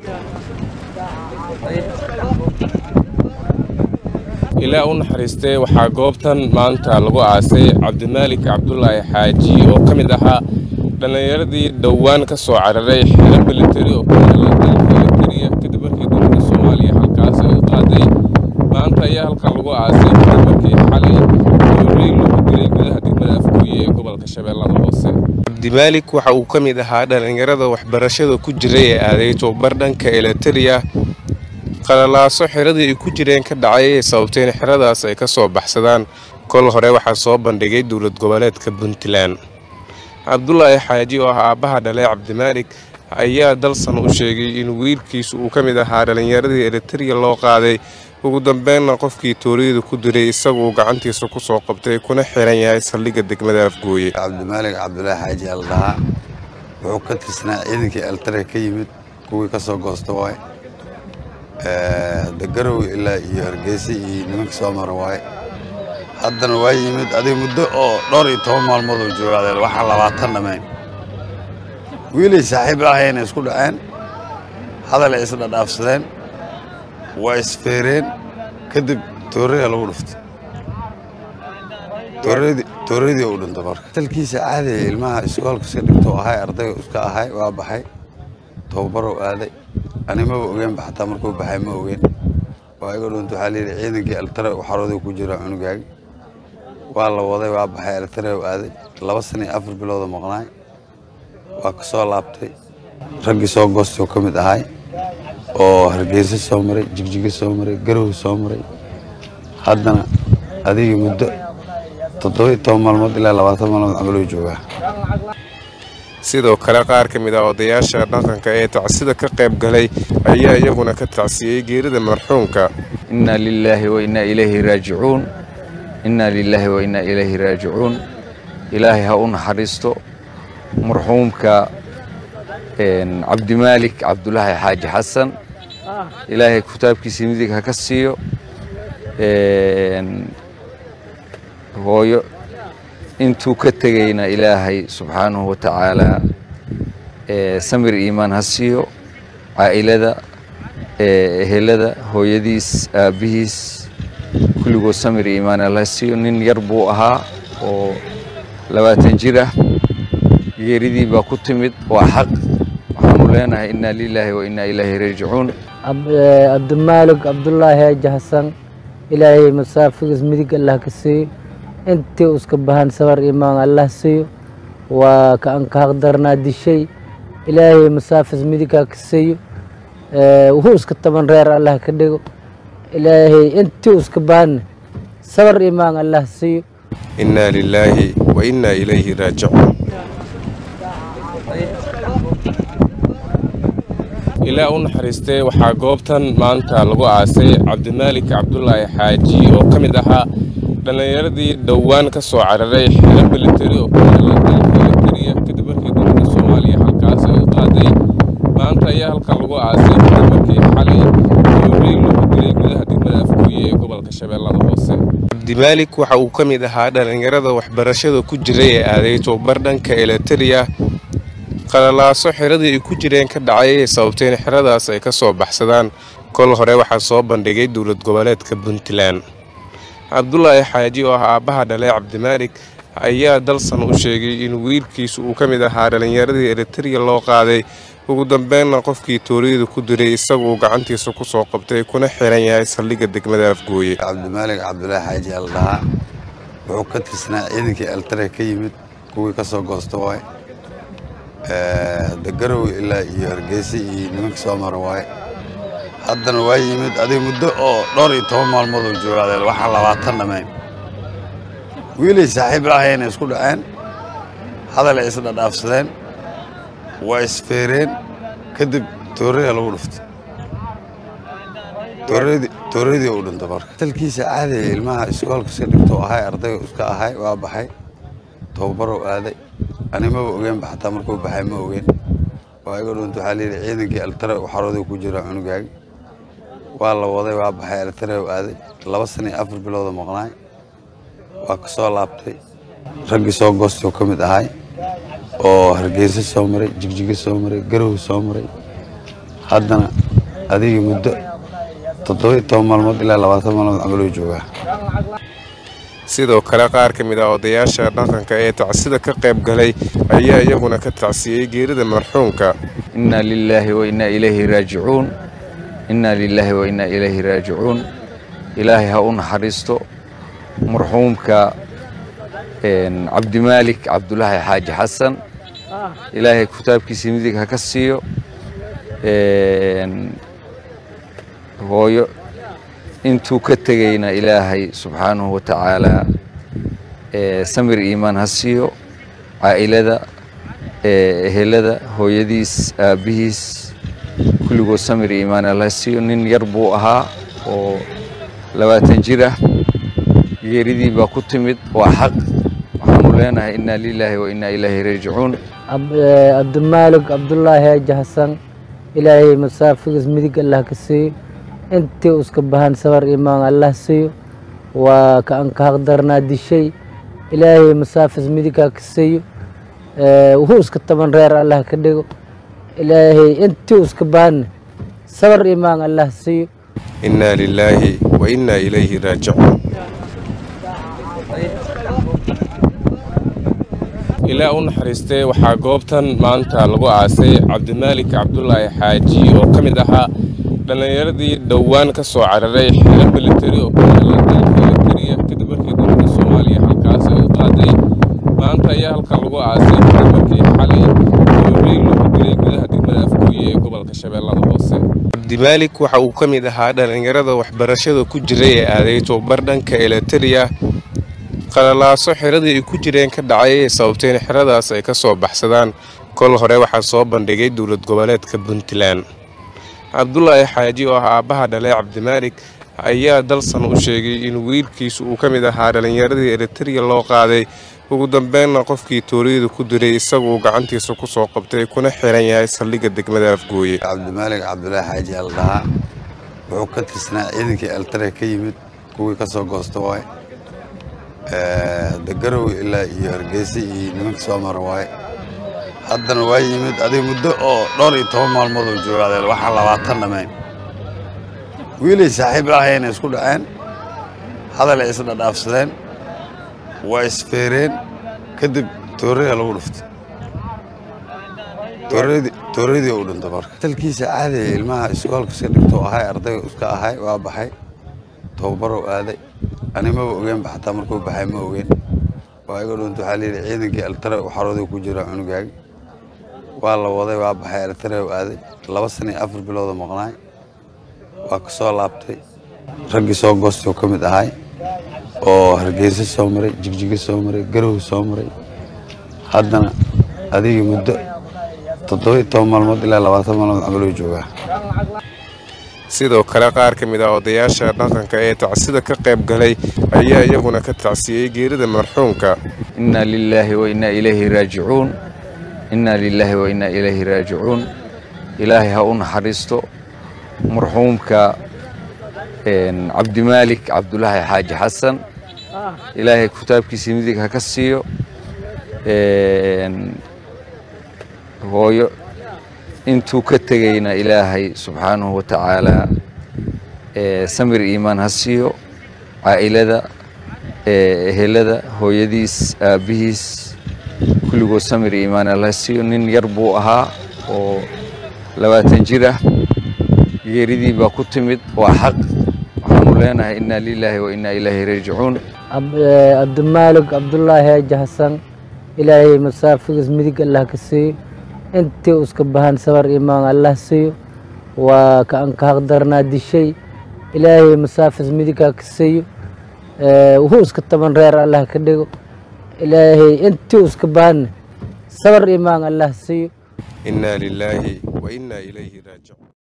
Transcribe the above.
ilaa u naxariistay waxaa goobtan maanta lagu aasay cabdimaalik cabdulaahi xaaji oo ka mid ahaa dhallinyaradii dhowaan ka soo cararay xeero militari oo ku yaala dalka elitariya kadib markii dowladda soomaaliya halkaas ay u qaaday maanta ayaa halkan lagu aasay kadib markii xalay doorey lagu dilay gudaha degmada afgooye ee gobolka shabeellada hoose cabdimaalik waxa uu ka mid ahaa dhallinyarada waxbarashada ku jiray ee aaday tobabar dhanka elitariya qalalaaso xiradii ay ku jireen ka dhacay ee sababtay in xeradaas ay ka soo baxsadaan kol hore waxaa soo bandhigay dowlad goboleedka puntland cabdulaahi xaaji oo ah aabbaha dhalay cabdimaalik ayaa dalsan u sheegay in wiilkiisu uu ka mid ahaa dhallinyaradii elitariya loo qaaday ugu dambeynna qofkii tooriyada ku diray isaguuu gacantiisa ku soo qabtay kuna xiran yahay saldhigga degmada afgooye cabdimaalik cabdulaahi xaaji al dhahaa wuxuu ka tirsanaa ciidankii elitariya ka yimid kuwii ka soo goosta waaye dagarow ilaa iyo hargeysa iyo nimanka soo mara waaye haddana waa yimid adiga muddo oo dhowr iyo toban maalmood oo joogaadeen waxaan labaatan dhamayn wiilay saaxiib ahayna isku dhaceen hadalay isdhadhaafsadeen waa isfeereen kadib tooraya lagu dhuftay tooradii u dhintay marka talkiisa caadiya ilmaha iskoolka iska dhigtoo ahay ardayga iska ahay waa baxay tababarow aaday animaba ogeenba xataa markuu baxay ma ogeen waa iga dhunta waxaa layidhi ciidankii eltare xarooday ku jira cunugaagi waa la waday waa baxay eltare u aaday laba sana iyo afar bilooda maqnaay waa ka soo laabtay raggii soo goostoo ka mid ahay oo hargeysa soo maray jigjiga soo maray garow soo maray haddana adigii muddo toddoba iyo toban maalmood ilaa labaatan maalmood camaluu joogaa sidoo kale qaar ka mid ah odayaasha dhaqanka ee tacsida ka qayb galay ayaa iyaguna ka tacsiyey geerida marxuumka inna lilaahi wa innaa ilayhi raajicuun inna lilaahi wa innaa ilayhi raajicuun ilaahay ha u naxariisto marxuumka cabdimaalik cabdulaahi xaaji xasan ilaahay kitaabkiisa midig ha ka siiyo hooyo intuu ka tegayna ilaahay subxaanahu wa tacaalaa samir iimaan ha siiyo caa'ilada ehelada hooyadiis aabbihiis kulligood samir iimaan ha siiyo nin yar buu ahaa oo labaatan jir ah geeridii baa ku timid waa xaq waxaanu leenahay inna lilaahi wa innaa ilaahi raajicuun cabdimaalik cabdulaahi haaji xasan ilaahay masaafigiis midig allah ka siiyo intii uska bahan sabar imaan allah siiyo waa kaan ka haqdarnaa dishay ilaahay masaafis midigaa ka siiyo wuxuu iska taban reer allah ka dhigo ilaahay intii uska bahanna sabar imaan allah siiyo innaa lilaahi wa innaa ilayhi raajicuun ilaa u naxariistay waxaa goobtan maanta lagu aasay cabdimaalik cabdulaahi xaaji oo ka mid ahaa dhallinyaradii dhowaan ka soo cararay xeero militari oo ku yaala dalka elitariya kadib markii dowladda soomaaliya halkaas ay u qaaday maanta ayaa halkan lagu aasay kadib markii xalay doorey lagu dilay gudaha degmada afgooye ee gobolka shabeellada hoose cabdimaalik waxa uu ka mid ahaa dhallinyarada waxbarashada ku jiray ee aaday tobabar dhanka elitariya qalalaaso xiradii ay ku jireen ka dhacay ee sababtay in xeradaas ay ka soo baxsadaan kol hore waxaa soo bandhigay dowlad goboleedka puntland cabdulaahi xaaji oo ah aabbaha dhalay cabdimaalik ayaa dalsan u sheegay in wiilkiisu uu ka mid ahaa dhallinyaradii elitariya loo qaaday ugu dambeynna qofkii tooriyada ku diray isaguuu gacantiisa ku soo qabtay kuna xiran yahay saldhigga degmada afgooye cabdimaalik cabdulaahi xaaji al dhahaa wuxuu ka tirsanaa ciidankii eltare ka yimid kuwii ka soo goosta waaye dagarow ilaa iyo hargeysa iyo nimanka soo mara waaye haddana waa yimid adiga muddo oo dhowr iyo toban maalmood oo joogaadeen waxaan labaatan dhamayn wiilay saaxiib ahayna isku dhaceen hadalay isdhadhaafsadeen waa isfeereen kadib tooraya lagu dhuftay tooradii u dhintay marka talkiisa caadiya ilmaha iskoolka iska dhigtoo ahay ardayga iska ahay waa baxay tababarow aaday animaba ogeenba xataa markuu baxay ma ogeen waa iga dhunta waxaa layidhi ciidankii eltare xarooday ku jira cunugaagi waa la waday waa baxay eltare u aaday laba sana iyo afar bilooda maqnaay waa ka soo laabtay raggii soo goostoo ka mid ahay oo hargeysa soo maray jigjiga soo maray garow soo maray haddana adigii muddo toddoba iyo toban maalmood ilaa labaatan maalmood camaluu joogaa sidoo kale qaar ka mid ah odayaasha dhaqanka ee tacsida ka qayb galay ayaa iyaguna ka tacsiyey geerida marxuumka inna lilaahi wa innaa ilayhi raajicuun inna lilaahi wa innaa ilayhi raajicuun ilaahay ha u naxariisto marxuumka cabdimaalik cabdulaahi xaaji xasan ilaahay kitaabkiisa midig ha ka siiyo hooyo intuu ka tegayna ilaahay subxaanahu wa tacaalaa samir iimaan ha siiyo caa'ilada ehelada hooyadiis aabbihiis kulligood samir iimaan alla ha siiyo nin yar buu ahaa oo labaatan jir ah geeridii baa ku timid waa xaq waxaanu leenahay inna lilaahi wa innaa ilaahi raajicuun cabdimaalig cabdulaahi aaji xasan ilaahay masaafigiis midig allah ka siiyo intii uska bahan sabar imaan allah siiyo waa ka an ka haqdarnaa dishay ilaahay masaafis midigaa ka siiyo wuxuu iska taban reer allah ka dhigo ilaahay intii uska bahan sabar imaan allah siiyo innaa lilaahi wa innaa ilayhi raajicuun ilaa u naxariistay waxaa goobtan maanta lagu aasay cabdimaalik cabdulaahi xaaji oo ka mid ahaa dhallinyaradii dhowaan ka soo cararay xero militari oo ku yaala dalka eritariya kadib markii dowladda soomaaliya halkaas ay u qaaday maanta ayaa halkan lagu aasay kadib markii xalay dowrey lagu dilay gudaha degmada afgooye ee gobolka shabeellada hoose cabdimaalik waxa uu ka mid ahaa dhallinyarada waxbarashada ku jiray ee aaday tobabar dhanka eritariya qalalaaso xiradii ay ku jireen ka dhacay ee sababtay in xeradaas ay ka soo baxsadaan kol hore waxaa soo bandhigay dowlad goboleedka puntland cabdulaahi xaaji oo ah aabbaha dhalay cabdimaalik ayaa dalsan u sheegay in wiilkiisu uu ka mid ahaa dhallinyaradii eritariya loo qaaday ugu dambeynna qofkii tooriyada ku diray isagu uu gacantiisa ku soo qabtay kuna xiran yahay saldhigga degmada afgooye cabdimaalig cabdulaahi xaaji al dhahaa wuxuu ka tirsanaa ciidankii altare ka yimid kuwii ka soo goosta waay dagarow ilaa iyo hargeysa iyo nimanka soo mara waaye haddana waa yimid adiga muddo oo dhowr iyo toban maalmood oo joogaadeen waxaan labaatan dhammayn wiilay saaxiib lahayeenay isku dhaceen hadalay isdhadhaafsadeen waa isfeereen kadib tooraya lagu dhuftay tooradii u dhinta marka talkiisa caadiya ilmaha iskoolka iska dhigto ahay ardayga iska ahay waa baxay tababarow aaday ani maba ogeenba xataa markuu baxay ma ogeen waa iga dhunta waxaa layidhi ciidankii altare xarooday ku jira cunugaagi waa la waday waa baxay altare u aaday laba sana iyo afar bilooda maqnaay waa ka soo laabtay raggii soo goostay oo ka mid ahay oo hargeysa soo maray jigjiga soo maray garow soo maray haddana adigii muddo toddoba iyo toban maalmood ilaa labaatan maalmood camaluu joogaa sidoo kale qaar ka mid ah odayaasha dhaqanka ee tacsida ka qayb galay ayaa iyaguna ka tacsiyey geerida marxuumka inna lilaahi wa innaa ilayhi raajicuun inna lilaahi wa innaa ilayhi raajicuun ilaahay ha u naxariisto marxuumka cabdimaalik cabdulaahi xaaji xasan ilaahay kitaabkiisa midig ha ka siiyo hooyo intuu ka tegayna ilaahay subxaanahu wa tacaalaa samir iimaan ha siiyo caa'ilada ehelada hooyadiis aabbihiis kulligood samir iimaan alla ha siiyo nin yar buu ahaa oo labaatan jir ah geeridii baa ku timid waa xaq waxaanu leenahay inna lilaahi wa innaa ilaahi raajicuun cabdimaalig cabdulaahi aaji xasan ilaahay masaafigiis midig allah ka siiyo intii uska bahan sabar imaan allah siiyo waa ka an ka haqdarnaa dishay ilaahay masaafis midigaa ka siiyo wuxuu iska taban reer allah ka dhigo ilaahay intii uska bahan sabar imaan allah siiyo innaa lilaahi wa innaa ilayhi raajicuun